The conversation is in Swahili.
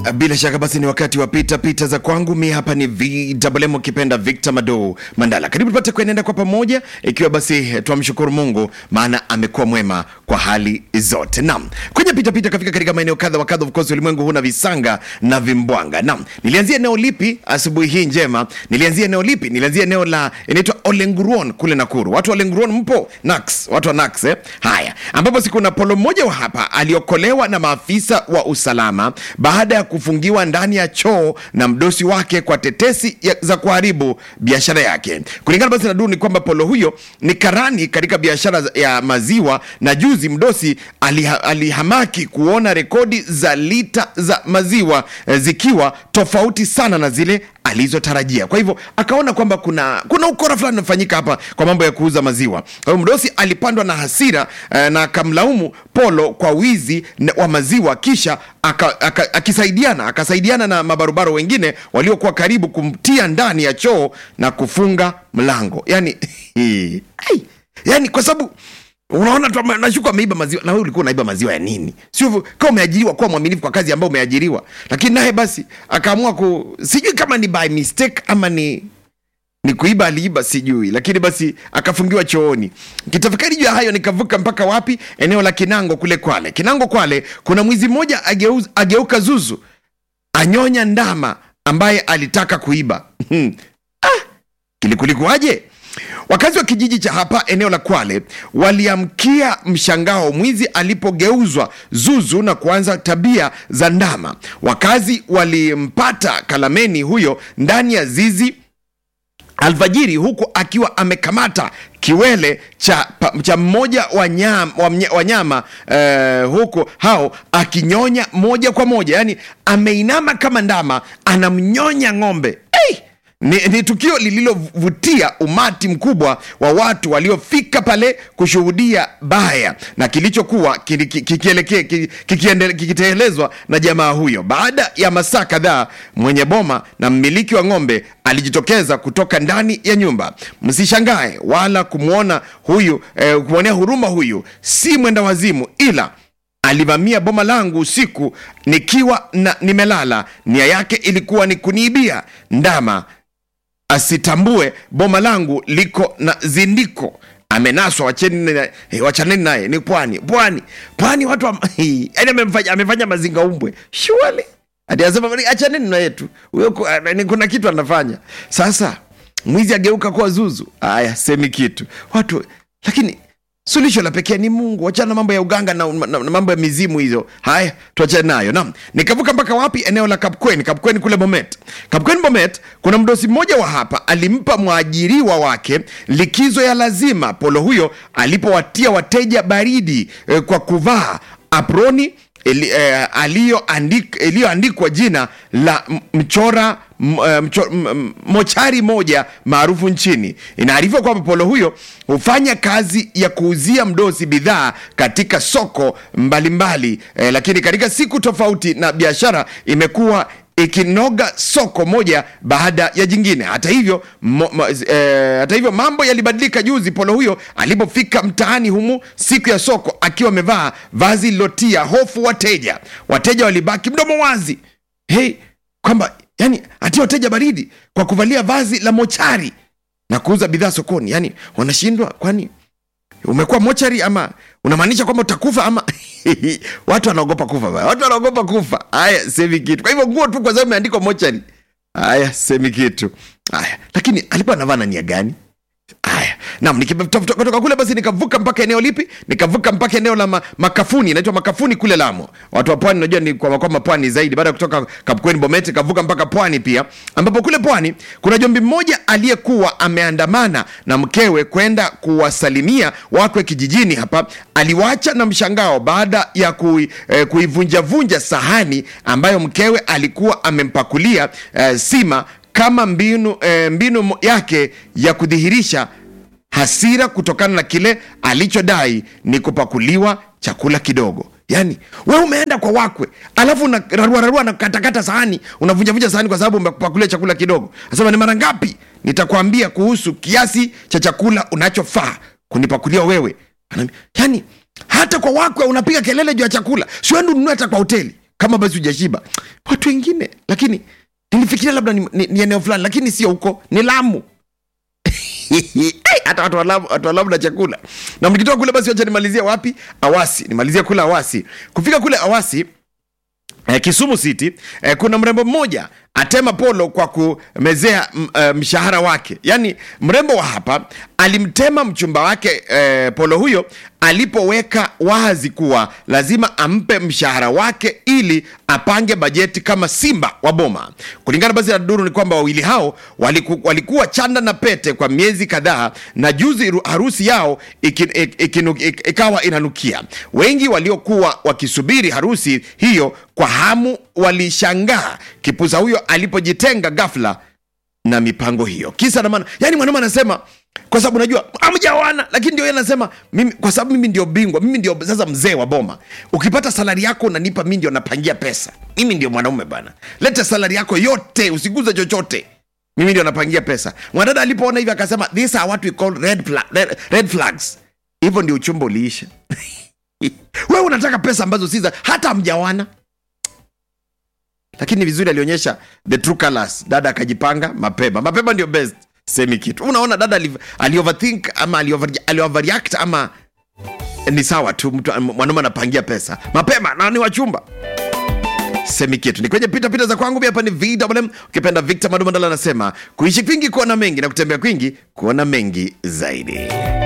Bila shaka basi ni wakati wa pita pita za kwangu. Mi hapa ni VMM ukipenda Victor Mado Mandala. Karibu tupate kuenenda kwa pamoja, ikiwa basi twamshukuru Mungu maana amekuwa mwema kwa hali zote. Naam, kwenye pita pita kafika katika maeneo kadha wa kadha, of course ulimwengu huna visanga na vimbwanga. Naam, nilianzia eneo lipi asubuhi hii njema? Nilianzia eneo lipi? Nilianzia eneo la inaitwa Olenguruon kule Nakuru. Watu wa Olenguruon mpo? Nax, watu wa Nax eh? Haya, ambapo siku na polo mmoja wa hapa aliokolewa na maafisa wa usalama baada ya kufungiwa ndani ya choo na mdosi wake kwa tetesi ya, za kuharibu biashara yake. Kulingana basi na duru ni kwamba polo huyo ni karani katika biashara ya maziwa, na juzi mdosi aliha, alihamaki kuona rekodi za lita za maziwa eh, zikiwa tofauti sana na zile alizotarajia. Kwa hivyo akaona kwamba kuna kuna ukora fulani unafanyika hapa kwa mambo ya kuuza maziwa. Kwa hivyo mdosi alipandwa na hasira eh, na akamlaumu Polo kwa wizi na- wa maziwa, kisha aka, aka, akisaidiana akasaidiana na mabarobaro wengine waliokuwa karibu kumtia ndani ya choo na kufunga mlango. Yani, ai, yani kwa sababu unaona tu ame- nashuku ameiba maziwa na wewe ulikuwa unaiba maziwa ya nini sio hivyo, kama umeajiriwa kuwa mwaminifu kwa kazi ambayo umeajiriwa lakini naye basi akaamua ku sijui kama ni by mistake ama ni ni kuiba aliiba sijui lakini basi akafungiwa chooni kitafakari juu ya hayo nikavuka mpaka wapi eneo la kinango kule kwale kinango kwale kuna mwizi mmoja ageuz, ageuka zuzu anyonya ndama ambaye alitaka kuiba ah, kilikulikuwaje wakazi wa kijiji cha hapa eneo la kwale waliamkia mshangao mwizi alipogeuzwa zuzu na kuanza tabia za ndama wakazi walimpata kalameni huyo ndani ya zizi alfajiri huku akiwa amekamata kiwele cha, pa- cha mmoja wa nyama, wa mnya- wa nyama eh, huku hao akinyonya moja kwa moja yani ameinama kama ndama anamnyonya ng'ombe hey! Ni, ni tukio lililovutia umati mkubwa wa watu waliofika pale kushuhudia baya na kilichokuwa kili- ki- kikielekea- ki- kikiendele- kikitekelezwa na jamaa huyo. Baada ya masaa kadhaa, mwenye boma na mmiliki wa ng'ombe alijitokeza kutoka ndani ya nyumba. Msishangae wala kumwona huyu eh, kumwonea huruma huyu, si mwenda wazimu ila alivamia boma langu usiku nikiwa na nimelala. Nia yake ilikuwa ni kuniibia ndama asitambue boma langu liko na zindiko amenaswa wacheni na- eh, wachaneni naye ni pwani pwani pwani watu wa- yani amefanya, amefanya mazinga umbwe shuali ati asema achaneni na yetu huyo ku- ah, ni kuna kitu anafanya sasa mwizi ageuka kuwa zuzu aya semi kitu watu lakini suluhisho la pekee ni mungu wachana na mambo ya uganga na, na, na mambo ya mizimu hizo haya tuachane nayo nam nikavuka mpaka wapi eneo la kapkweni kapkweni kule bomet kapkweni bomet kuna mdosi mmoja wa hapa alimpa mwajiriwa wake likizo ya lazima polo huyo alipowatia wateja baridi eh, kwa kuvaa aproni ili- eh, aliyoandik- iliyoandikwa jina la m- mchora m- eh, mcho- m- m- mochari moja maarufu nchini inaarifiwa kwamba polo huyo hufanya kazi ya kuuzia mdosi bidhaa katika soko mbalimbali eh, lakini katika siku tofauti na biashara imekuwa ikinoga soko moja baada ya jingine hata hivyo mo, mo, eh, hata hivyo mambo yalibadilika juzi polo huyo alipofika mtaani humu siku ya soko akiwa amevaa vazi lilotia hofu wateja wateja walibaki mdomo wazi hey, kwamba yani atia wateja baridi kwa kuvalia vazi la mochari na kuuza bidhaa sokoni yani wanashindwa kwani umekuwa mochari ama unamaanisha kwamba utakufa ama watu wanaogopa kufa baya. watu wanaogopa kufa haya semi kitu kwa hivyo nguo tu kwa sababu imeandikwa mochari haya semi kitu haya lakini alikuwa anavaa na nia gani haya nam nikitoka kule basi nikavuka mpaka eneo lipi nikavuka mpaka eneo la ma, makafuni inaitwa makafuni kule lamo watu wa pwani najua ni kwa kwamba pwani zaidi baada ya kutoka kapkweni bomete kavuka mpaka pwani pia ambapo kule pwani kuna jombi mmoja aliyekuwa ameandamana na mkewe kwenda kuwasalimia wakwe kijijini hapa aliwacha na mshangao baada ya kui, eh, kuivunjavunja sahani ambayo mkewe alikuwa amempakulia eh, sima kama mbinu, eh, mbinu mo- yake ya kudhihirisha hasira kutokana na kile alichodai ni kupakuliwa chakula kidogo yaani we umeenda kwa wakwe alafu unararuararua na katakata sahani unavunjavunja sahani kwa sababu umepakulia chakula kidogo asema ni mara ngapi nitakwambia kuhusu kiasi cha chakula unachofaa kunipakulia wewe Anaambia, yaani hata kwa wakwe unapiga kelele juu ya chakula siwendi ununue hata kwa hoteli kama basi hujashiba watu wengine lakini nilifikiria labda ni, ni, ni eneo fulani lakini sio huko ni lamu hata watu wa Lamu- watu wa Lamu na chakula na mkitoka kule basi wacha nimalizie wapi awasi nimalizie kule awasi kufika kule awasi eh, kisumu city eh, kuna mrembo mmoja atema polo kwa kumezea m- eh, mshahara wake yaani mrembo wa hapa alimtema mchumba wake eh, polo huyo alipoweka wazi kuwa lazima ampe mshahara wake ili apange bajeti kama simba wa boma kulingana basi na duru ni kwamba wawili hao waliku, walikuwa chanda na pete kwa miezi kadhaa na juzi ru- harusi yao iki- ik- ikinu- ik- ikawa inanukia wengi waliokuwa wakisubiri harusi hiyo kwa hamu walishangaa kipusa huyo alipojitenga ghafla na mipango hiyo kisa na maana yani mwanaume anasema kwa sababu najua amjawana lakini ndio yeye anasema mimi kwa sababu mimi ndio bingwa mimi ndio sasa mzee wa boma ukipata salari yako unanipa mimi ndio napangia pesa mimi ndio mwanaume bana leta salari yako yote usiguze chochote mimi ndio napangia pesa mwanadada alipoona hivyo akasema these are what we call red, flag, red, red flags hivyo ndio uchumba uliisha wewe unataka pesa ambazo si za hata mjawana lakini vizuri alionyesha the true colors dada akajipanga mapema mapema ndio best semi kitu unaona dada ali, ali overthink ama ali, over, ali overreact ama ni sawa tu mtu mwanaume anapangia pesa mapema na ni wachumba semi kitu ni kwenye pita pita za kwangu mi hapa ni vwm ukipenda victor madumandala anasema kuishi kwingi kuona mengi na kutembea kwingi kuona mengi zaidi